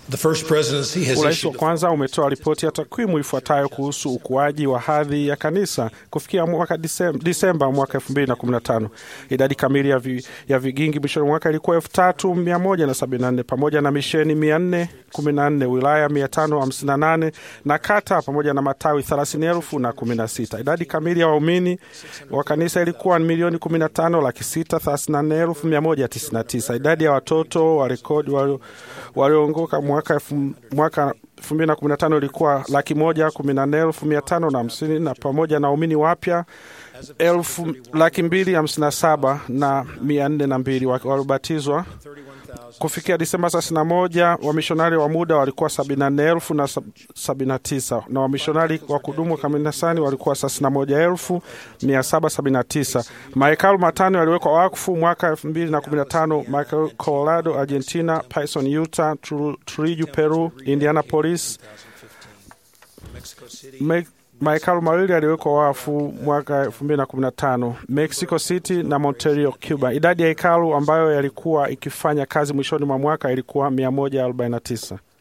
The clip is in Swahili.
The first presidency has Urais wa issued kwanza umetoa ripoti ya takwimu ifuatayo kuhusu ukuaji wa hadhi ya kanisa kufikia mwaka Disem- Disemba mwaka 2015. Idadi kamili ya, vi, ya vigingi mwishoni mwa mwaka ilikuwa 3174 pamoja na misheni 414, wilaya 558 na kata pamoja na matawi 30,016. Idadi kamili ya waumini wa kanisa ilikuwa ni milioni 15 laki sita thelathini na nne elfu mia moja tisini na tisa. Idadi ya watoto wa rekodi walio- walioongoka mwaka elfu- mwaka 2015 ilikuwa laki moja kumi na nne elfu mia tano na hamsini na pamoja na waumini wapya elfu laki mbili hamsini na saba na mia nne na mbili wa- waliobatizwa kufikia Disemba 31 wamishonari wa muda walikuwa 74,000 na sab- 79 na wamishonari wa kudumu kanisani walikuwa 61,779. Mahekalu matano yaliwekwa wakfu mwaka 2015: Michael, Colorado, Argentina, Payson, Utah, Tru- Trujillo, Peru, Indianapolis. Me- mahekalu mawili yaliwekwa wafu mwaka 2015 Mexico City na Monterio, Cuba. Idadi ya hekalu ambayo yalikuwa ikifanya kazi mwishoni mwa mwaka ilikuwa 149.